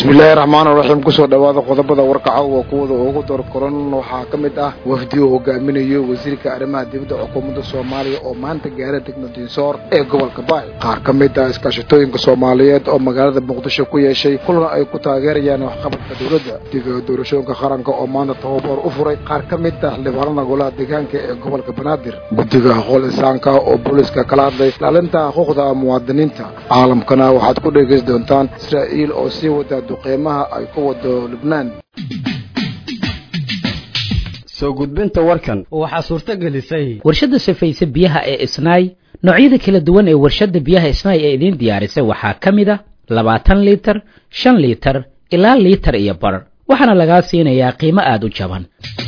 bismillaahi raxmaani raxiim kusoo dhowaada qodobada warkaca waa kuwada ugu doorkoran waxaa ka mid ah wafdi uu hogaaminayo wasiirka arrimaha dibadda xukuumadda soomaaliya oo maanta gaara degma diinsoor ee gobolka baay qaar ka mid ah iskaashatooyinka soomaaliyeed oo magaalada muqdisho ku yeeshay kulan ay ku taageerayaan waxqabadka dowladda diga doorashooyinka qaranka oo maanta tababar u furay qaar ka mid ah xildhibaanada golaha deegaanka ee gobolka banaadir guddiga aqool insaanka oo booliska kala hadlay ilaalinta xuquuqda muwaadiniinta caalamkana waxaad ku dhegeysi doontaan israa'iil oo sii wada duqeymaha ay ku wado lubnaan soo gudbinta warkan waxaa suurto gelisay warshadda safayse biyaha ee isnaay noocyada kala duwan ee warshadda biyaha isnaay ee idiin diyaarisay waxaa ka mid a labaatan liitar shan liitar ilaa liitar iyo bar waxaana lagaa siinayaa qiimo aada u jaban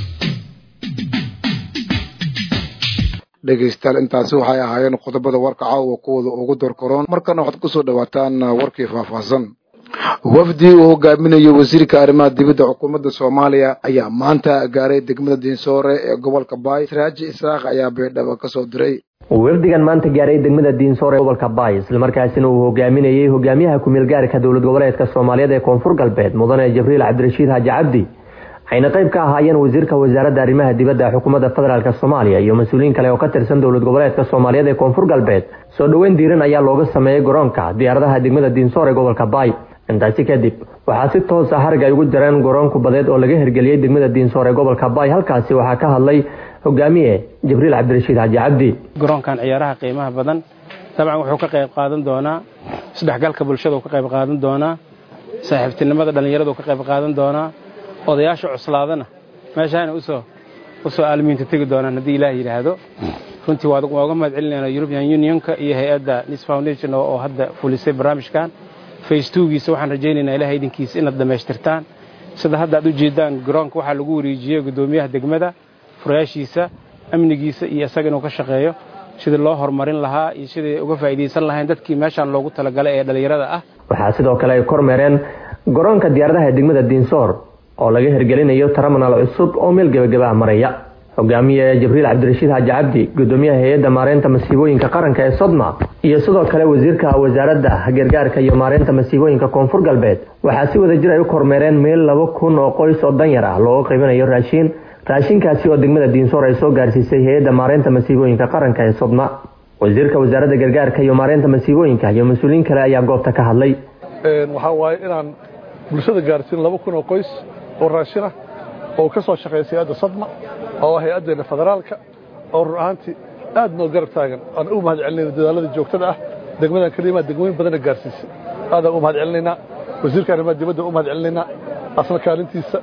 dhegaystayaal intaasi waxay ahaayeen qodobada warka caawa kuwada ugu doorkaroon markana waxaad kusoo dhawaataan warkii faahfaahsan wafdi uu hogaaminayo wasiirka arrimaha dibadda xukuumadda soomaaliya ayaa maanta gaaray degmada diinsoore ee gobolka baay siraaji isaaq ayaa baydhabo ka soo diray wafdigan maanta gaaray degmada diinsoor ee gobolka baay islamarkaasina uu hogaaminayey hogaamiyaha ku-meelgaarka dowlad goboleedka soomaaliyeed ee koonfur galbeed mudane jibriil cabdirashiid xaaji cabdi waxayna qayb ka ahaayeen wasiirka wasaaradda arrimaha dibadda xukuumadda federaalk soomaaliya iyo mas-uuliyiin kale oo ka tirsan dowlad goboleedka soomaaliyeed ee koonfur galbeed soo dhoweyn diiran ayaa looga sameeyey garoonka diyaaradaha degmada diinsoor ee gobolka baay intaasi kadib waxaa si toosa harag ay ugu jireen garoon kubadeed oo laga hirgeliyey degmada diinsoor ee gobolka baay halkaasi waxaa ka hadlay hogaamiye jibriil cabdirashiid xaaji cabdi garoonkan ciyaaraha qiimaha badan dabcan wuxuu ka qayb qaadan doonaa isdhexgalka bulshada uu ka qayb qaadan doonaa saaxiibtinimada dhallinyarada uu ka qayb qaadan doonaa odayaasha cuslaadana meeshaana usoo usoo aalmiinta tegi doonaan haddii ilaah yidhaahdo runtii waa uga mahad celinayna european unionka iyo hay-adda nis foundation oo hadda fulisay barnaamijkan faystuugiisa waxaan rajaynaynaa ilaah idinkiisa inaad dhammaystirtaan sida hadda aad u jeedaan garoonka waxaa lagu wareejiyey guddoomiyaha degmada furayaashiisa amnigiisa iyo isaga inuu ka shaqeeyo sidii loo horumarin lahaa iyo sidii uga faa'iidaysan lahayn dadkii meeshaan loogu talagalay ee dhallinyarada ah waxaa sidoo kale ay kormeereen garoonka diyaaradaha degmada diinsoor oo laga hirgelinayo taraminaal cusub oo meel gebagaba maraya hogaamiye jibriil cabdirashiid xaaji cabdi gudoomiyaha hay-adda maareynta masiibooyinka qaranka ee sodma iyo sidoo kale wasiirka wasaaradda gargaarka iyo maareynta masiibooyinka koonfur galbeed waxaa si wada jir ay u kormeereen meel laba kun oo qoys oo danyar ah looga qaybinayo raashiin raashinkaasi oo degmada diinsoor ay soo gaarsiisay hay-adda maareynta masiibooyinka qaranka ee sodma wasiirka wasaaradda gargaarka iyo maareynta masiibooyinka iyo mas-uuliyiin kale ayaa goobta ka hadlay waxaa waaye inaan bulshada gaarsiin laba kun oo qoys oo raashin ah oo ka soo shaqeysay hay-adda sadma oo hay-addeena federaalka oo run ahaantii aad noo garab taagan aan u mahad celinayna dadaalada joogtada ah degmadan kelimaa degmooyin badana gaarsiisay aadaan u mahad celinaynaa wasiirka arrimaha dibadda u mahad celinaynaa asna kaalintiisa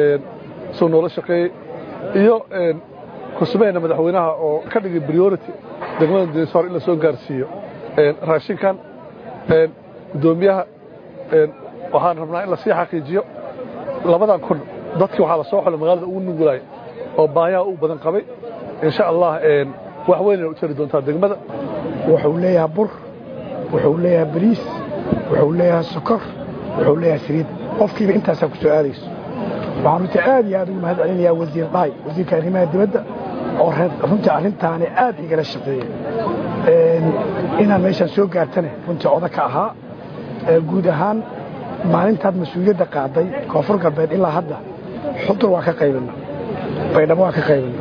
soo noola shaqeeyey iyo kusmeyna madaxweynaha oo ka dhigay priority degmada diinsoor in la soo gaarsiiyo raashinkan guddoomiyaha waxaan rabnaa in lasii xaqiijiyo labadan kun dadkii waxaa la soo xulay magaalada ugu nugulaay oo baayaha u badan qabay insha allah wax weynay u tari doontaa degmada wuxuu leeyahay bur wuxuu leeyahay bariis wuxuu leeyahay sokor wuxuu leeyahay saliid qofkiiba intaasaa ku soo aadayso waxaan runtii aad iyo aad ugu mahad celinayaa wasiir dhaay wasiirka arrimaha dibadda oo runtii arrintaani aad igala shaqeeyey inaan meeshaan soo gaartane runtii oda ka ahaa guud ahaan maalintaad mas-uuliyadda qaaday koonfur galbeed ilaa hadda xudur waa ka qaybina baydhabo waa ka qaybina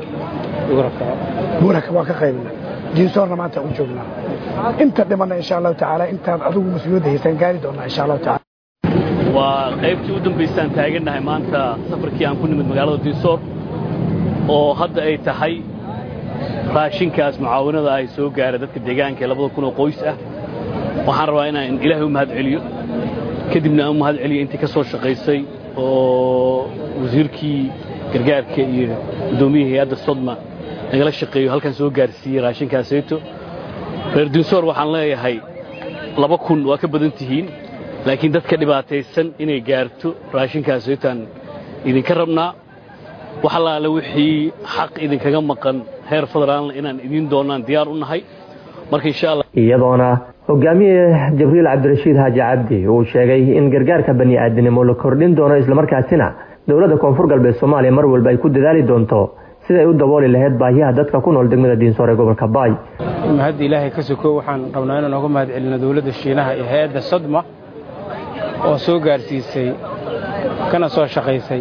buuraka waa ka qaybina diinsoorna maanta u joognaa inta dhimanna insha allahu tacaala intaan adigu mas-uuliyadda haysaan gaari doonaa insha allahu taala waa qaybtii u dambaysaan taagannahay maanta safarkii aan ku nimid magaalada diinsoor oo hadda ay tahay raashinkaas mucaawinada ay soo gaara dadka deegaanka ee labada kun oo qoys ah waxaan rabaa inaan ilaahay u mahad celiyo kadibna aan u mahad celiyo intii ka soo shaqaysay oo wasiirkii gargaarka iyo guddoomiyihii hay-adda sodma nagala shaqeeyo halkan soo gaarsiiyey raashinkaasayto reer diinsoor waxaan leeyahay laba kun waa ka badan tihiin laakiin dadka dhibaataysan inay gaarto raashinkaasaytaan idinka rabnaa wax allaale wixii xaq idinkaga maqan heer federaalna inaan idiin doonaan diyaar u nahay marka insha allah iyadoona hogaamiye jibriil cabdirashiid xaaji cabdi uu sheegay in gargaarka bani aadinimo la kordhin doono islamarkaasina dowladda koonfur galbeed soomaaliya mar walba ay ku dadaali doonto siday u dabooli lahayd baahiyaha dadka ku nool degmada diinsoor ee gobolka baay mahadda ilaahay ka sokow waxaan rabnaa inaan uga mahad celino dowladda shiinaha iyo hay-adda sadma oo soo gaarsiisay kana soo shaqaysay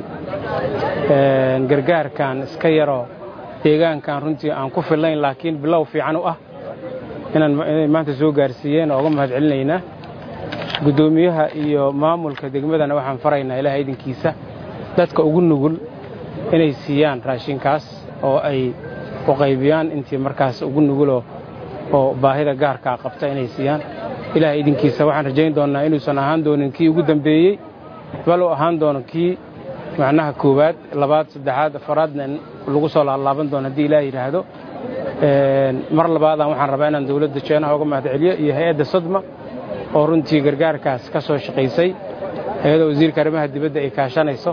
gargaarkan iska yaroo deegaankan runtii aan ku fillayn laakiin bilow fiican u ah inay maanta soo gaarsiiyeen oo uga mahad celinaynaa guddoomiyaha iyo maamulka degmadana waxaan faraynaa ilaah idinkiisa dadka ugu nugul inay siiyaan raashinkaas oo ay u qaybiyaan intii markaas ugu nuguloo oo baahida gaarkaa qabta inay siiyaan ilaah idinkiisa waxaan rajayn doonnaa inuusan ahaan doonin kii ugu dambeeyey bal uu ahaan doono kii macnaha koowaad labaad saddexaad afaraadna lagu soo laalaaban doono haddii ilaah yidhaahdo mar labaadaan waxaan rabaa inaan dowladda jeenaha uga mahad celiyo iyo hay-adda sadma oo runtii gargaarkaas ka soo shaqaysay hay-adda wasiirka arrimaha dibadda ay kaashanayso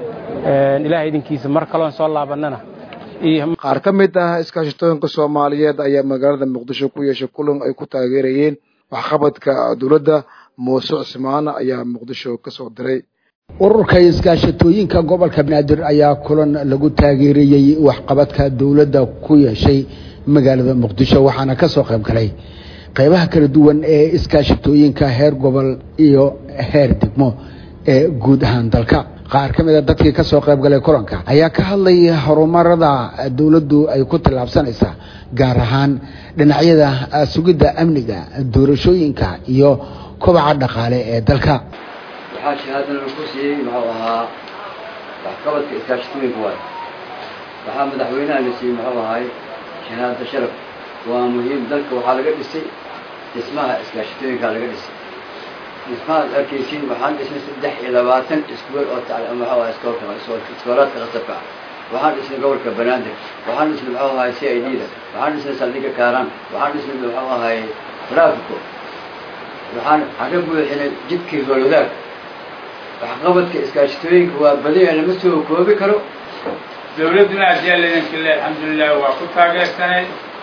ilaah idinkiisa mar kaloon soo laabannana qaar ka mid ah iskaashatooyinka soomaaliyeed ayaa magaalada muqdisho ku yeeshay kulan ay ku taageerayeen waxqabadka dowladda muuse cusmaane ayaa muqdisho ka soo diray ururka iskaashatooyinka gobolka banaadir ayaa kulan lagu taageerayey waxqabadka dowladda ku yeeshay magaalada muqdisho waxaana ka soo qayb galay qaybaha kala duwan ee iskaashatooyinka heer gobol iyo heer degmo ee guud ahaan dalka qaar ka mid a dadkii ka soo qayb galay kulanka ayaa ka hadlay horumarada dowladdu ay ku tallaabsanaysa gaar ahaan dhinacyada sugidda amniga doorashooyinka iyo kobaca dhaqaale ee dalka waxaa shahaadana lagu siiyey muxuu ahaa waxqabadka iskaashatooyinka waay waxaa madaxweynaha la siiyey muxuu ahaay shahaada sharaf waa muhiim dalka waxaa laga dhisay dhismaha iskaashatooyinkaa laga dhisay dhismahaad arkaysiin waxaan dhisnay saddex iyo labaatan iskuol oo muxuu ahaa iskoolka iskoolaadka qasabka ah waxaan dhisnay gobolka banaadir waxaan dhisnay muxuu ahaay c i d da waxaan dhisnay saldhigga kaaraan waxaan dhisnay muxuu ahaay traafico waxaan waxaan ka buuxinay jidkii roolwadaag waxqabadka iskaashatooyinka waa badiya lama soo koobi karo dowladduna adyaalaydankile alxamdulilah waa ku taageersanay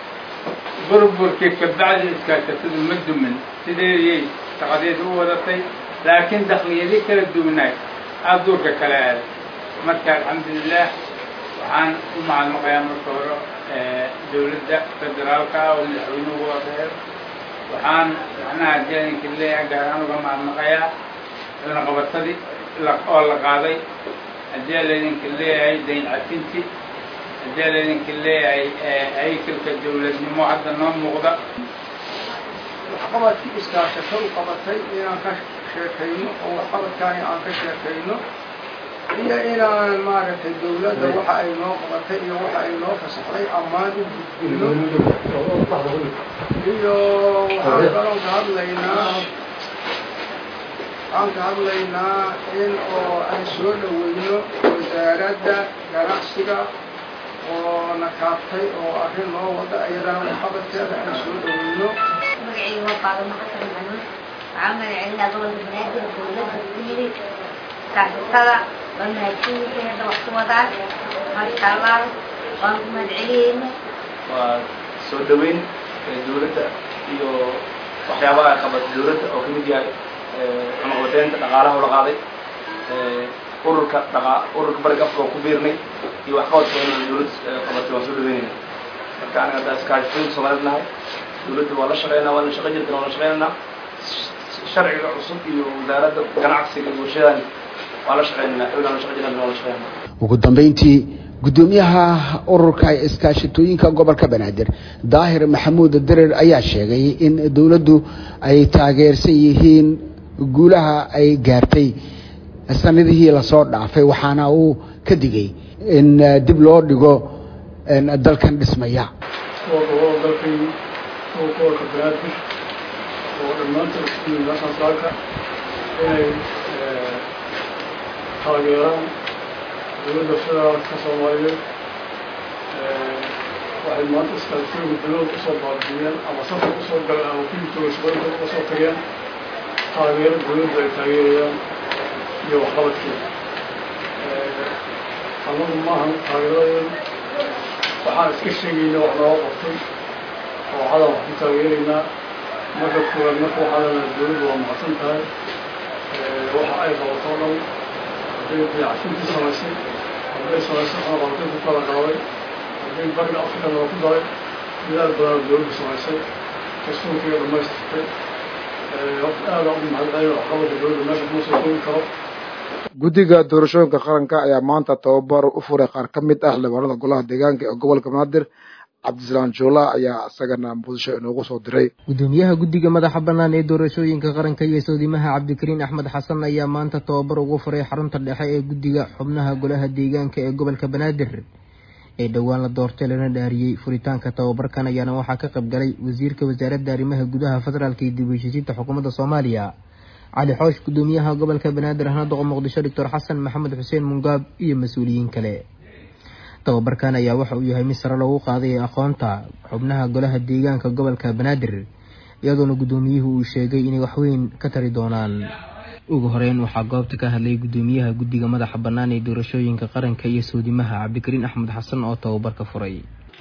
burburkii kabacdi iskaashatadu ma dumin sideediyay shaqadeeda u wadatay laakiin dakliyadii kala duwanaay aduurka kala aaday marka alxamdulilah waxaan u mahadnaqayaa marka hore dowladda federaalka ah oo madaxweynuhu wadeer waxaan macnaha adyaalinka leeyahay gaaraan uga mahadnaqayaa cunaqabatadii oo la qaaday haddii laydinka leeyahay dayn cafinti haddii laydinka leeyahay haykalka dowladnimo hadda noo muuqda waxqabadkii iskaashato u qabatay inaan ka sheekayno oo waxqabadkaani aan ka sheekayno iyo inaan maaragtay dowladda waxa ay noo qabatay iyo waxa ay noo fasaxday ammaan u gudbino iyo waxaan kaloo ka hadlaynaa waxaan ka hadlaynaa in oo aan soo dhaweyno wasaaradda ganacsiga oo na kaabtay oo arrin noo wada iyadana waxqabadkeeda aan soo dhaweyno magacayga waa faadimo xasan xanuun waxaan magacelinaa gobolka banaadir dowladda ku yidhi kaasatada waa mahadsanyihiin hadda wax ku wadaan maasha allah waan ku mahadceliyeyna waa soo dhaweyn dowladda iyo waxyaabaha ay qabatay dowladda oo kamid yahay cunaqabateynta dhaqaalaha ula qaaday ururka dhaqa ururka bariga afka oo ku biirnay iyo waxqabadka in dowladda qabatay waan soo dhaweynayna marka aniga hadda iskaashatooyinka soomaaliyad nahay dowladda waa la shaqeynaa waa la shaqeyn jirtana waa la shaqeynaynaa sharciga cusub iyo wasaaradda ganacsiga iyo warshadan waa la shaqeynaynaa xoogaan la shaqeyn jirana waa la shaqeynaa ugu dambeyntii guddoomiyaha ururka iskaashatooyinka gobolka banaadir daahir maxamuud dirir ayaa sheegay in dowladdu ay taageersan yihiin guulaha ay gaartay sanadihii lasoo dhaafay waxaana uu ka digay in dib loo dhigo dalkan dhismaya dalkay gobolka banaadir oo dhammaantood isku yimid asaasaalka inay taageeraan dowladda federaalka soomaaliyeed waxay maanta iskaashatooyinka dowladda usoo baabiyeen ama safar usoo galeen ama kulitooda shaqooyinkooda uga soo tageen taageero dowladda ay taageerayaan iyo waxqabadkeeda annagu maahan taageeradeedu waxaan iska sheegayna wax nooga qabtay oo cadan wax ku taageeraynaa marka koowaad marka waxaa leedahay dowladdu waa mahadsan tahay waxa ay qabato o dhan hadday dayacsintii samaysay hadday samaysay cunaqabatay ku kala qaaday hadday bariga afrikana waa ku daray dadaal badan dowladdu samaysay dastuurkiiga dhamaystirtay aada u mahadcelin waxqabadka dowladda meesha kuma soo koobi karo guddiga doorashooyinka qaranka ayaa maanta tababar u furay qaar ka mid ah xildhibaanada golaha deegaanka ee gobolka banaadir cabdisalaan joola ayaa isagana muqdisho inoogu soo diray gudoomiyaha guddiga madaxa bannaan ee doorashooyinka qaranka iyo soodimaha cabdikariin axmed xasan ayaa maanta tababar ugu furay xarunta dhexe ee guddiga xubnaha golaha deegaanka ee gobolka banaadir ee dhowaan la doortay lana dhaariyey furitaanka tababarkan ayaana waxaa ka qayb galay wasiirka wasaaradda arrimaha gudaha federaalka iyo dib u heshiisiinta xukuumadda soomaaliya cali xoosh gudoomiyaha gobolka banaadir ahna doqo muqdisho doctor xasan maxamed xuseen mungaab iyo mas-uuliyiin kale tababarkan ayaa waxa uu yahay mid sare loogu qaaday aqoonta xubnaha golaha deegaanka gobolka banaadir iyadoona guddoomiyuhu uu sheegay inay waxweyn ka tari doonaan ugu horeyn waxaa goobta ka hadlay gudoomiyaha guddiga madaxa bannaan ee doorashooyinka qaranka iyo soodimaha cabdikariin axmed xasan oo tababarka furay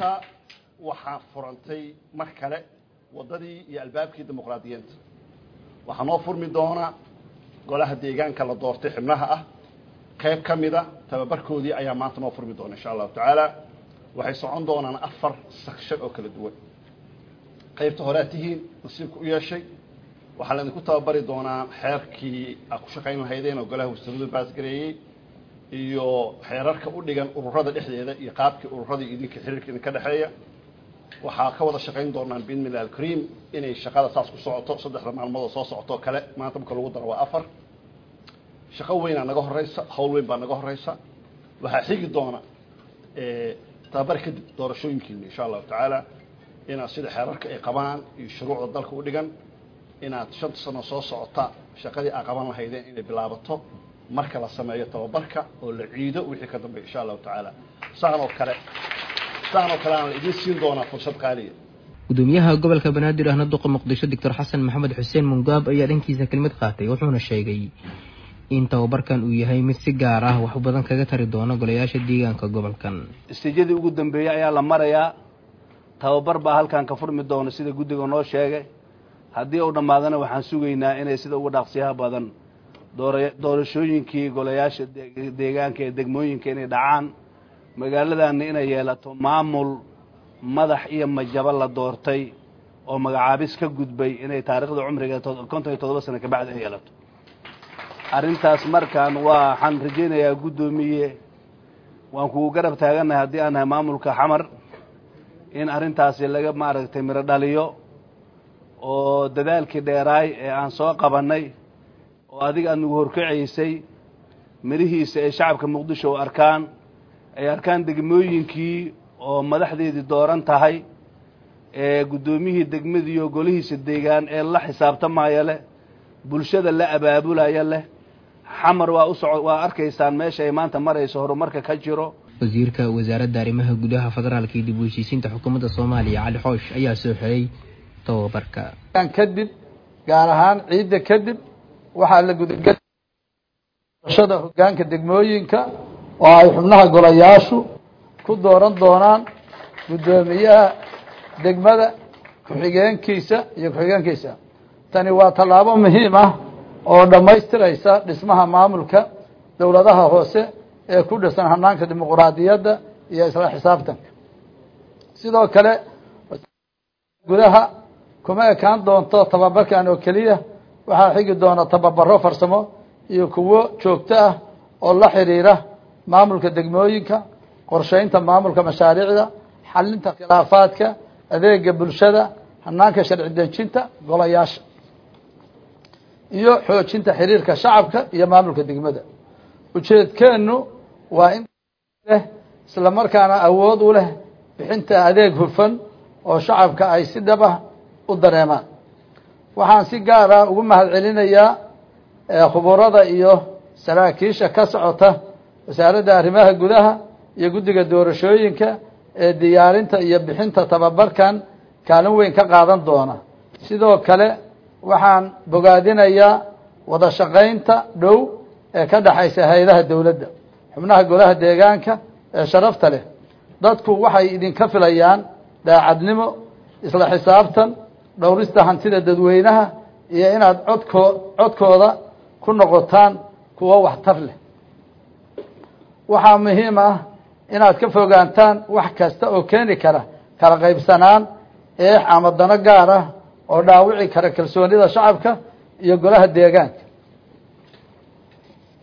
waxaa furantay mar kale waddadii iyo albaabkii dimuqraadiyiinta waxaa noo furmi doona golaha deegaanka la doortay xibnaha ah qayb ka mida tababarkoodii ayaa maanta noo furmi doona insha allahu tacaala waxay socon doonaan afar sakshan oo kala duwan qaybta horead tihiin nasiibka u yeeshay waxaa laydinku tababari doonaa xeerkii aad ku shaqayn lahaydeen oo golaha wasaaraddu baasgareeyey iyo xeerarka u dhigan ururada dhexdeeda iyo qaabkii ururada iyo idinka xiriirka idinka dhexeeya waxaa ka wada shaqayn doonaan binmillah alkariim inay shaqada saas ku socoto saddexda maalmood oo soo socoto kale maanta marka lagu daro waa afar shaqo weynaa naga horeysa hawl weyn baa naga horeysa waxaa xigi doona tababar kadib doorashooyinkiina insha allahu tacaala inaad sida xeerarka ay qabaan iyo shuruucda dalka u dhigan inaad shanta sano soo socota shaqadii aa qaban lahaydeen inay bilaabato marka la sameeyo tababarka oo la ciido wixii ka dambeya insha allahu tacaala saan oo kale saan oo kale aan la idiin siin doonaa fursad qaaliya gudoomiyaha gobolka banaadir ahna duqa muqdisho doctor xasan maxamed xuseen mungaab ayaa dhankiisa kelmad qaatay wuxuuna sheegay in tababarkan uu yahay mid si gaar ah wax badan kaga tari doona golayaasha deegaanka gobolkan istiijadii ugu dambeeyey ayaa la marayaa tababar baa halkan ka furmi doona sida guddiga noo sheegay haddii uu dhammaadana waxaan sugaynaa inay sida uga dhaaqsiyaha badan doorashooyinkii golayaasha deegaanka ee degmooyinka inay dhacaan magaaladana inay yeelato maamul madax iyo majabo la doortay oo magacaabis ka gudbay inay taariikhda cumriga konton iyo toddoba sano kabacdi ay yeelato arrintaas markaan waxaan rajaynayaa guddoomiye waan kugu garab taagannahay haddii aan nahay maamulka xamar in arrintaasi laga maaragtay miro dhaliyo oo dadaalkii dheeraay ee aan soo qabannay oo adiga aad nagu horkacaysay mirihiisa ay shacabka muqdisho u arkaan ay arkaan degmooyinkii oo madaxdeedii dooran tahay ee guddoomiyihii degmadiiyo golihiisa deegaan ee la xisaabtamaya leh bulshada la abaabulaya leh xamar waa u soco waa arkaysaan meesha ay maanta marayso horumarka ka jiro wasiirka wasaaradda arrimaha gudaha federaalka iyo dib u heshiisiinta xukuumadda soomaaliya cali xoosh ayaa soo xiray tababarka kadib gaar ahaan ciidda kadib waxaa la gudashada hoggaanka degmooyinka oo ay xubnaha golayaashu ku dooran doonaan guddoomiyaha degmada ku-xigeenkiisa iyo ku-xigeenkiisa tani waa tallaabo muhiim ah oo dhammaystiraysa dhismaha maamulka dowladaha hoose ee ku dhisan hanaanka dimuquraadiyadda iyo isla xisaabtanka sidoo kale gudaha kuma ekaan doonto tababarkan oo keliya waxaa xigi doona tababaro farsamo iyo kuwo joogto ah oo la xiriira maamulka degmooyinka qorsheynta maamulka mashaariicda xalinta khilaafaadka adeega bulshada hanaanka sharci dejinta golayaasha iyo xoojinta xiriirka shacabka iyo maamulka degmada ujeedkeennu waa in leh isla markaana awood u leh bixinta adeeg hufan oo shacabka ay si dhab ah u dareemaan waxaan si gaar ah ugu mahad celinayaa khuburada iyo saraakiisha ka socota wasaaradda arrimaha gudaha iyo guddiga doorashooyinka ee diyaarinta iyo bixinta tababarkan kaalin weyn ka qaadan doona sidoo kale waxaan bogaadinayaa wada shaqaynta dhow ee ka dhexaysa hay-adaha dowladda xubnaha golaha deegaanka ee sharafta leh dadku waxay idinka filayaan daacadnimo isla xisaabtan dhowrista hantida dadweynaha iyo inaad codkoo codkooda ku noqotaan kuwo waxtar leh waxaa muhiim ah inaad ka fogaantaan wax kasta oo keeni kara kala qaybsanaan eex ama dano gaar ah oo dhaawici kara kalsoonida shacabka iyo golaha deegaanka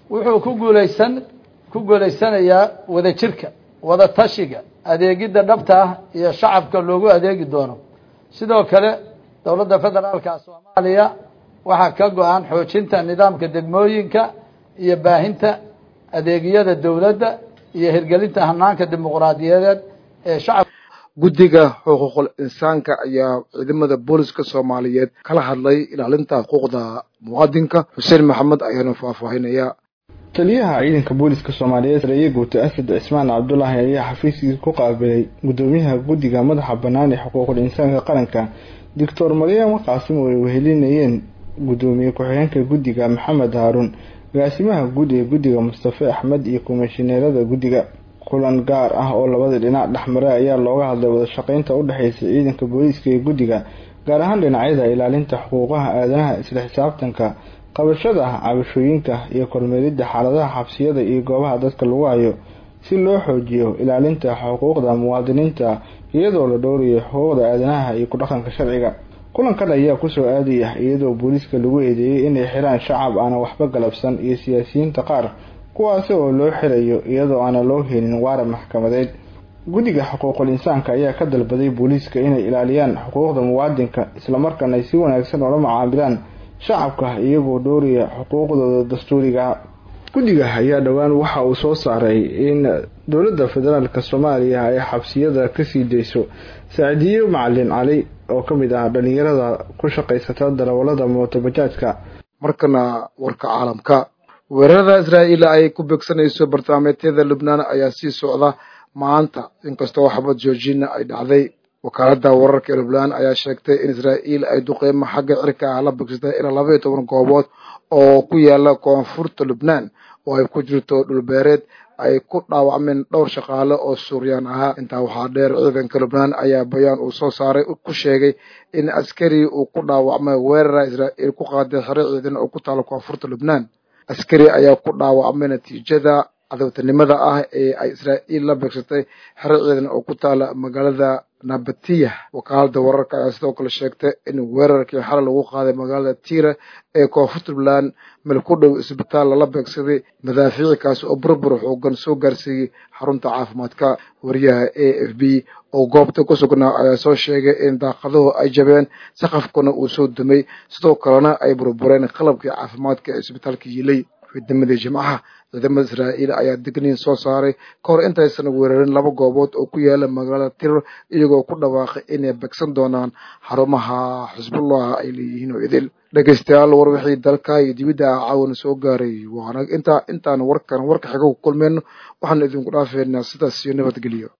wuxuu ku guulaysan ku guulaysanayaa wadajirka wada tashiga adeegidda dhabta ah iyo shacabka loogu adeegi doono sidoo kale dowladda federaalka soomaaliya waxaa ka go-an xoojinta nidaamka degmooyinka iyo baahinta adeegyada dowladda iyo hirgelinta hanaanka dimuqraadiyadeed ee shacab guddiga xuquuqul insaanka ayaa ciidamada booliska soomaaliyeed kala hadlay ilaalinta xuquuqda muwaadinka xuseen maxamed ayaanu faahfaahinaya taliyaha ciidanka booliska soomaaliyeed sareeye guuta asad cismaan cabdulaahi ayaa xafiiskiisa ku qaabilay gudoomiyaha guddiga madaxa bannaan ee xuquuqul insaanka qaranka doctor maryamo qaasim oo ay wehelinayeen gudoomiye ku-xigeenka guddiga maxamed haaruun agaasimaha guud ee guddiga mustafe axmed iyo komishineerada guddiga kulan gaar ah oo labada dhinac dhexmaray ayaa looga hadlay wadashaqeynta u dhexeysa ciidanka booliiska ee guddiga gaar ahaan dhinacyada ilaalinta xuquuqaha aadanaha isla xisaabtanka qabashada cabashooyinka iyo kormeeridda xaaladaha xabsiyada iyo goobaha dadka lagu hayo si loo xoojiyo ilaalinta xuquuqda muwaadiniinta iyadoo la dhowrayo xuquuqda aadanaha iyo ku-dhaqanka sharciga kulankan ayaa kusoo aadaya iyadoo booliiska lagu eedeeyey inay xiraan shacab aanan waxba galabsan iyo siyaasiyiinta qaar kuwaasi oo loo xirayo iyadoo aanan loo helin waaran maxkamadeed guddiga xuquuqul insaanka ayaa ka dalbaday booliiska inay ilaaliyaan xuquuqda muwaadinka islamarkaana ay si wanaagsan oola macaamilaan shacabka iyagoo dhowraya xuquuqdooda dastuuriga guddiga ayaa dhowaan waxa uu soo saaray in dowladda federaalka soomaaliya ay xabsiyada kasii dayso saacidiyo macalin cali oo ka mid ah dhalinyarada ku shaqaysata darawalada mootobajaajka markana warka caalamka weerarada israa'iil ay ku beegsanayso bartilmaameedyada lubnaan ayaa sii socda maanta inkastoo xabad joojina ay dhacday wakaaladda wararka ee lubnaan ayaa sheegtay in israa'iil ay duqeymo xagga cirka ah la beegsatay ilaa laba iyo toban goobood oo ku yaala koonfurta lubnaan oo ay ku jirto dhulbeereed ay ku dhaawacmeen dhowr shaqaale oo suuriyaan ahaa intaa waxaa dheer ciidanka lubnaan ayaa bayaan uu soo saaray ku sheegay in askari uu ku dhaawacmay weerara israa'iil ku qaaday xero ciidan oo ku taala koonfurta lubnaan askari ayaa ku dhaawacmay natiijada cadowtanimada ah ee ay israa'iil la beegsatay xero ciidan oo ku taala magaalada nabatiya wakaalada wararka ayaa sidoo kale sheegtay in weerarkii xalay lagu qaaday magaalada tira ee koonfurta puntland meel ku dhow isbitaal lala beegsaday madaafiicikaasi oo burbur xoogan soo gaarsiiyey xarunta caafimaadka wariyaha a f b oo goobta ku sugnaa ayaa soo sheegay in daaqaduhu ay jabeen saqafkuna uu soo dumay sidoo kalena ay burbureen qalabkii caafimaadka ee isbitaalka yilay ciidamadii jimcaha ciidamada israa'iil ayaa digniin soo saaray ka hor intaysan weerarin laba goobood oo ku yaala magaalada tiror iyagoo ku dhawaaqay inay begsan doonaan xarumaha xisbullah ay leeyihiin oo idil dhegaystayaal war wixii dalka iyo dibidda ah caawana soo gaaray waana intaa intaan warkan warka xiga ku kulmayno waxaan idinku dhaafeynaa sidaas iyo nabadgelyo